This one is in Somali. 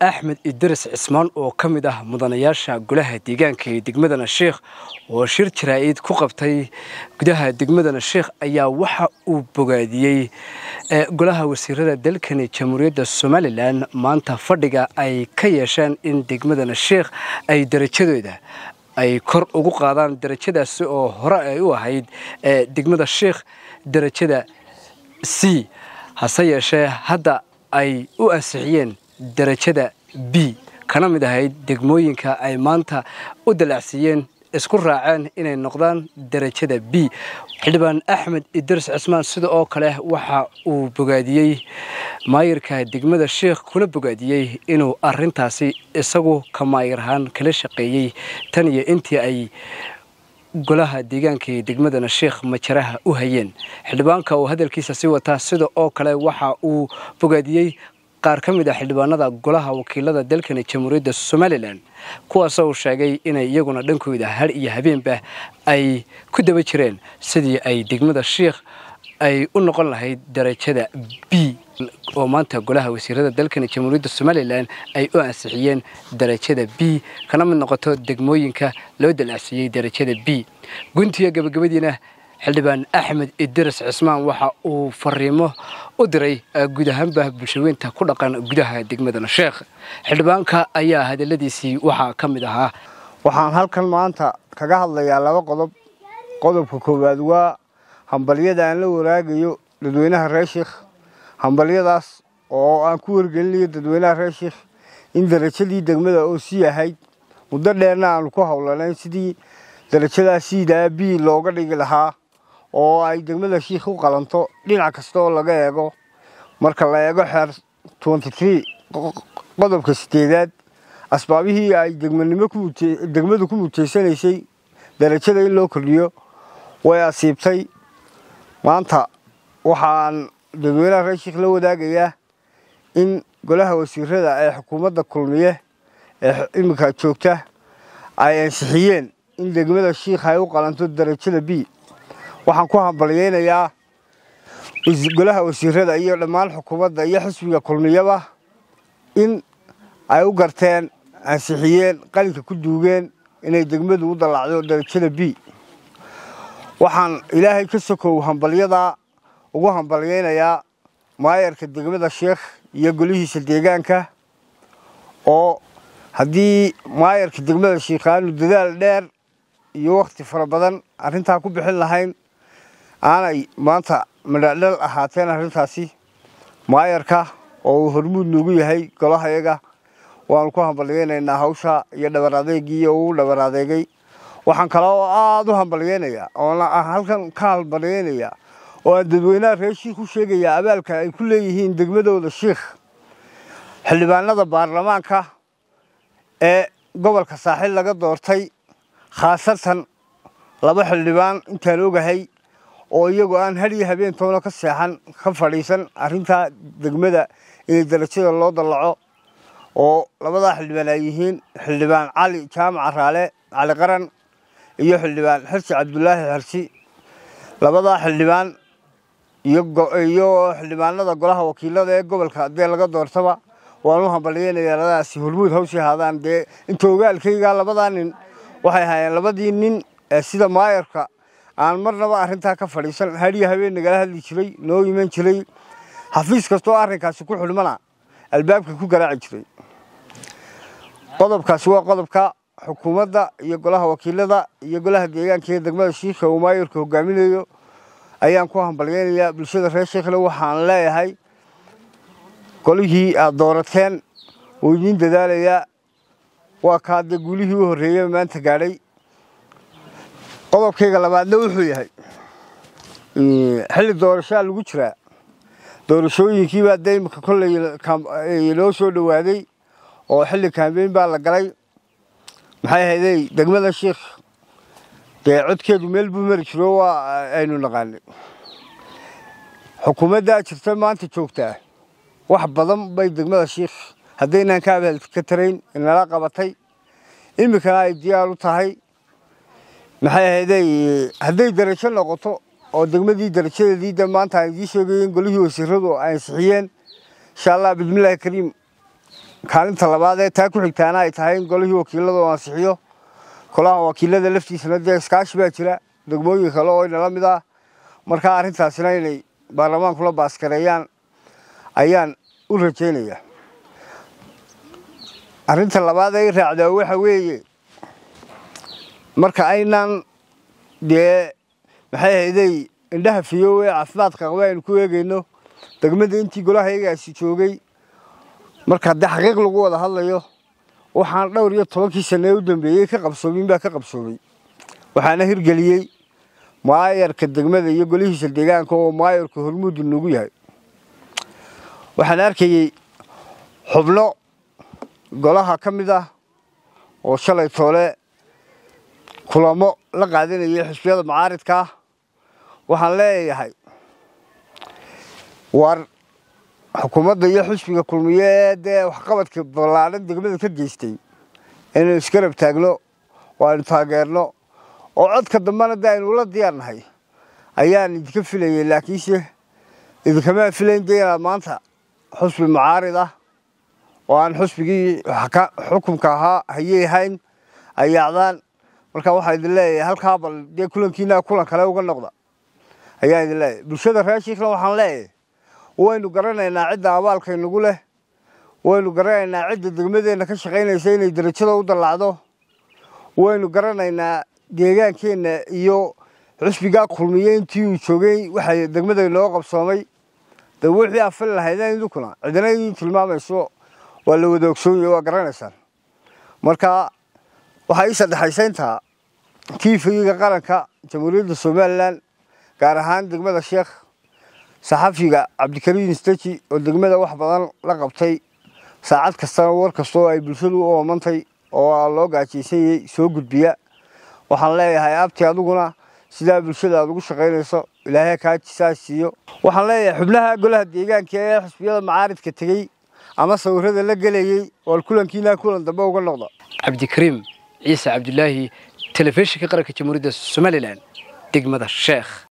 axmed idris cismaan oo ka mid ah mudanayaasha golaha deegaanka ee degmadana sheikh oo shir jaraa-id ku qabtay gudaha degmadana sheikh ayaa waxa uu bogaadiyey golaha wasiirada dalkani jamhuuriyadda somalilan maanta fadhiga ay ka yeesheen in degmadana sheikh ay darajadooda ay kor ugu qaadaan darajadaasi oo hore ay u ahayd degmada sheikh darajada c hase yeeshee hadda ay u ansixiyeen darajada b kana mid ahayd degmooyinka ay maanta u dalacsiiyeen isku raaceen inay noqdaan darajada b xildhibaan axmed idris cismaan sida oo kale waxa uu bogaadiyey maayirka degmada sheikh kuna bogaadiyey inuu arintaasi isagu ka maayir ahaan kala shaqeeyey tan iyo intii ay golaha deegaanka ee degmadana sheikh majaraha u hayeen xildhibaanka uu hadalkiisa sii wataa sida oo kale waxa uu bogaadiyey qaar ka mid ah xildhibaanada golaha wakiilada dalkani jamhuuriyadda somalilan kuwaasoo uu sheegay inay iyaguna dhankooda har iyo habeenba ay ku daba jireen sidii ay degmada sheikh ay u noqon lahayd darajada b oo maanta golaha wasiirada dalkani jamhuuriyadda somalilan ay u ansixiyeen darajada b kana mid noqoto degmooyinka loo dalacsiiyey darajada b guntiga gabagabadiina xildhibaan axmed idris cismaan waxa uu fariimo u diray guud ahaanba bulshaweynta ku dhaqan gudaha degmadana sheekh xildhibaanka ayaa hadaladiisii waxaa ka mid ahaa waxaan halkan maanta kaga hadlayaa laba qodob qodobka koowaad waa hambalyada aan la waraagayo dadweynaha reer sheikh hambalyadaas oo aan ku wargelinayo dadweynaha reer sheikh in darajadii degmada oo sii ahayd muddo dheerna aanu ku howlanayn sidii darajadaa siidaa b looga dhigi lahaa oo ay degmada sheikh u qalanto dhinac kasta oo laga eego marka la eego xeer qodobka sideedaad asbaabihii ay degmadu ku muteysanaysay darajada in loo kordhiyo way asiibtay maanta waxaan dadweynaha reer sheikh la wadaagayaa in golaha wasiirada ee xukuumadda kulmiye ee iminka joogta ay ansixiyeen in degmada sheikh ay u qalanto darajada b waxaan ku hambalyeynayaa golaha wasiirada iyo dhammaan xukuumadda iyo xisbiga kulmiyaba in ay u garteen ansixiyeen qalinka ku duugeen inay degmadu u dallacdo darajada b waxaan ilaahay ka sokow hambalyadaa ugu hambalyeynayaa maayarka degmada sheikh iyo golihiisa deegaanka oo haddii maayarka degmada sheikh aanu dadaal dheer iyo wakhti fara badan arrintaa ku bixin lahayn aanay maanta madhadhal ahaateen arrintaasi maayarka oo uu hormuud noogu yahay golahayaga waanu ku hambalyeynaynaa hawsha iyo dhabar adeegii uu dhabar adeegay waxaan kale oo aada u hambalyeynayaa oona halkan ka hambalyeynayaa oo aan dadweynaha reer shiikh u sheegayaa abaalka ay ku leeyihiin degmadooda shiikh xildhibaanada baarlamaanka ee gobolka saaxiil laga doortay khaasatan laba xildhibaan intaan ogahay oo iyagoo aan hadiyo habeentoona ka seexan ka fadhiisan arrintaa degmada inay darajada loo dallaco oo labadaa xildhibaan ay yihiin xildhibaan cali jaamaca raale cali qaran iyo xildhibaan xirsi cabdulaahi xirsi labadaa xildhibaan iyo xildhibaanada golaha wakiilada ee gobolka dee laga doortaba waan u hambalyeynayaa labadaasi hormuud hawsii haadaan dee inta ogaalkaygaa labadaa nin waxay ahaayeen labadii nin ee sida maayarka aan marnaba arrintaa ka fadhiisan hadiyo habeen nagala hadli jiray noo iman jiray xafiis kastoo arrinkaasi ku xidhmana albaabka ku garaaci jiray qodobkaasi waa qodobka xukuumadda iyo golaha wakiilada iyo golaha deegaanka ee degmada shiikha uu maayarka hogaaminayo ayaan ku hambalyeynayaa bulshada reer sheikhle waxaan leeyahay golihii aad doorateen wuu idiin dadaalayaa waa kaa dee guulihii u horreeyey maanta gaadhay qodobkayga labaadna wuxuu yahay xilli doorashaa lagu jiraa doorashooyinkiibaa dee imika kolley loo soo dhowaaday oo xilli kambeyn baa la galay maxay ahaydey degmada sheikh dee codkeedu meel buu mari jiro waa aynu naqaanay xukuumaddaa jirta maanta joogtaa wax badan bay degmada sheikh haddaynaan ka abaal ka tarayn inala qabatay iminkana ay diyaar u tahay maxay ahaydey hadday darajo noqoto oo degmadii darajadeedii de maanta aan idiin sheegayen golihii wasiiradu ay ansixiyeen insha allah bismillaahi kariim kaalinta labaad ee taa ku xigtaana ay tahay in golihii wakiilada uu ansixiyo kolaha wakiilada laftiisana dee iskaashi baa jira degmooyin kale oo inala mid ah markaa arrintaasina inay baarlamaankula baaskareeyaan ayaan u rajaynayaa arrinta labaad ay raacdaa waxa weeye marka aynaan dee maxay hayday indhaha fiyow ee caafimaadka qaba aynu ku eegayno degmada intii golaha iyagaasi joogay marka haddii xaqiiq lagu wada hadlayo waxaan dhowr iyo tobankii sane ee u dambeeyey ka qabsoomin baa ka qabsoomay waxaana hirgeliyey maayarka degmada iyo golihiisa deegaanka oo maayarka hormuudu nagu yahay waxaan arkayey xubno golaha ka mid ah oo shalay toole kulamo la qaadanayay xisbiyada macaaridka ah waxaan leeyahay war xukuumadda iyo xisbiga kulmiye ee dee waxqabadka ballaadhan degmada ka geystay inaynu iskarab taagno oo aynu taageerno oo codka dambena dee aynu ula diyaarnahay ayaan idinka filayay laakiinse idinkamaa filayn dee inaad maanta xusbi macaarid ah oo aan xusbigii xukunka ahaa hayey ahayn ayaacdaan marka waxaa idin leeyahay halkaa bal dee kulankiina kulan kale uga noqda ayaa idin leeyahay bulshada reer shiikna waxaan leeyahay waynu garanaynaa cidda abaalkaynagu leh waynu garanaynaa cidda degmadeenna ka shaqaynaysa inay derajada u dallacdo waynu garanaynaa deegaankeenna iyo xusbigaa kulmiye intii uu joogay waxa degmada inoo qabsoomay de wixii afali lahaydeen idinkuna cidina idin tilmaamayso waa la wada ogsoonyahe waa garanaysaan marka waxaa ii saddexaysayntaa tiifiga qaranka jamhuuriyadda somalilan gaar ahaan degmada sheekh saxafiga cabdikariin istaji oo degmada wax badan la qabtay saacad kastana war kastoo ay bulshadu u oomantay oo loo gaajaysanyay soo gudbiya waxaan leeyahay abti adiguna sidaa bulshada aad ugu shaqaynayso ilaahay kaajisaa siiyo waxaan leeyahay xubnaha golaha deegaanka ee xisbiyada macaaridka tegey ama sawirada la gelayey oo kulankiina kulan dambe uga noqda cabdikariim ciise cabdulaahi telefishinka qaranka jamhuuriyadda somalilan degmada sheekh